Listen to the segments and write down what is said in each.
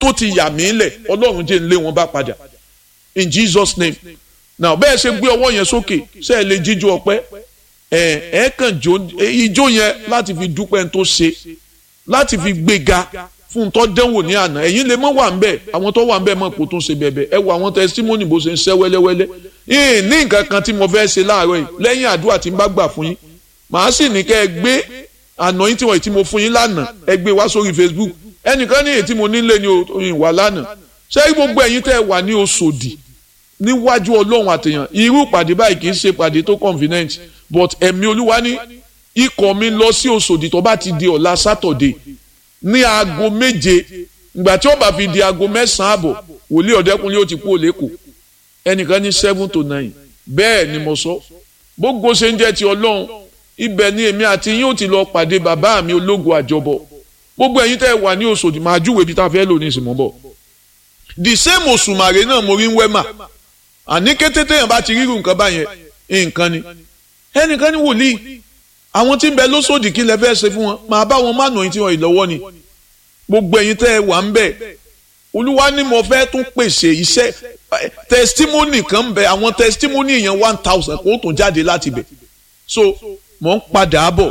tó ti yà mí lẹ̀ ọlọ́run jẹ́ ń lé wọn bá padà in Jesus name now bẹ́ẹ̀ ṣe gbé ọwọ́ yẹn sókè ṣe é lè jíjó ọpẹ́ ẹ ẹ kàn jó ijó yẹn láti fi dúpẹ́ tó ṣe láti fi gbéga fún tó dẹ́wò ní àná ẹ̀yin lè mọ́ wà ń bẹ̀ àwọn tó wà ń bẹ̀ mọ̀ kó tó ṣe bẹ̀bẹ̀ ẹ wo àwọn testimony bó ṣe ń ṣẹ́ wẹ́lẹ́wẹ́lẹ́ yìí ní nǹkan kan tí mo fẹ́ ṣe láàárọ̀ yìí lẹ́yìn àdúrà tí n bá gbà fún yín màá sì ní kẹ́ ẹ gbé àná yín tí wọ́n tí mo fún yín lánàá ẹ gbé wá sórí Facebook ẹnìkan ní èyí tí mo nílé ní oyin wà lánàá ṣé gbogbo ẹ̀yin tẹ́ ẹ wà ní Òṣòdì níwájú Ọlọ́run àtẹ̀yàn irú ìpàdé báyìí kì í ṣe ìpàdé tó convenient but ẹ̀mí Olúwa ní ikọ̀ mi lọ sí Òṣòdì tó bá ti di ọ̀la Saturday ní aago méje ìgbà tí ó bá fi di aago mẹ́sàn-án àbọ̀ wòlíì ọ̀dẹ́kunlé ó ti kú òlékò ẹnìkan ní seven to nine bẹ́ẹ̀ ni mo sọ gbogbo ṣe ń jẹ́ ti Ọlọ́run ibẹ̀ ni èmi àti yín ó ti lọ pàdé bàbá mi ológun àjọbọ gbogbo ẹ̀yin tẹ́ ẹ wà ní Òṣòdì máa júwèé bí tá a fẹ́ lò ní ìsìnmọ́ bọ̀ the same òṣùmàrè náà mo rí ń wẹ́mà àní kété téèyàn bá ti rírun nǹkan báyẹn nǹkan ni ẹnìkan ní wòlíì àwọn tí ń bẹ lóṣòdì kí lẹ fẹ́ ṣe fún wọn máa bá wọn má nà tí wọn ìlọ́wọ́ ni gbogbo ẹ̀yin tẹ́ ẹ wà ń bẹ̀ olúwa ni mo fẹ́ tún pèsè iṣẹ́ testimony kan ń bẹ àwọn testimony yẹn one thousand kó tún jáde láti bẹ̀ so mò ń padà bọ̀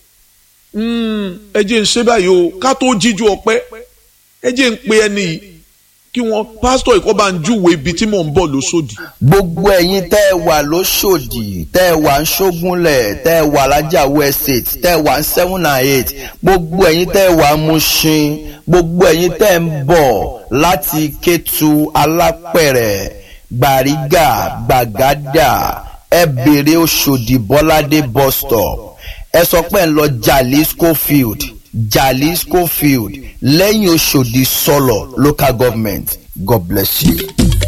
ẹ jẹ́ ń ṣe báyìí o ká tó jíjú ọpẹ́ ẹ jẹ́ ń pe ẹni yìí kí wọ́n pásítọ̀ ìkọ́ bá ń júwe ibi tí mò ń bọ̀ lóṣòdì. gbogbo ẹ̀yin tẹ́ ẹ wà lóṣòdì tẹ́ ẹ wà ń ṣógúnlẹ̀ tẹ́ ẹ wà lájàwó estate tẹ́ ẹ wà ń seven and eight gbogbo ẹ̀yin tẹ́ ẹ wà ń Mushin gbogbo ẹ̀yin tẹ́ ẹ ń bọ̀ láti Kétu Alápẹ̀rẹ̀ Gbàrígà Gbàgádà ẹ bèrè Òṣòdì Bọ́ládé bus stop ẹ sọ pé ń lọ Jalisco field Jalisco field lẹ́yìn Òṣòdì sọ̀lọ̀ local government God bless you.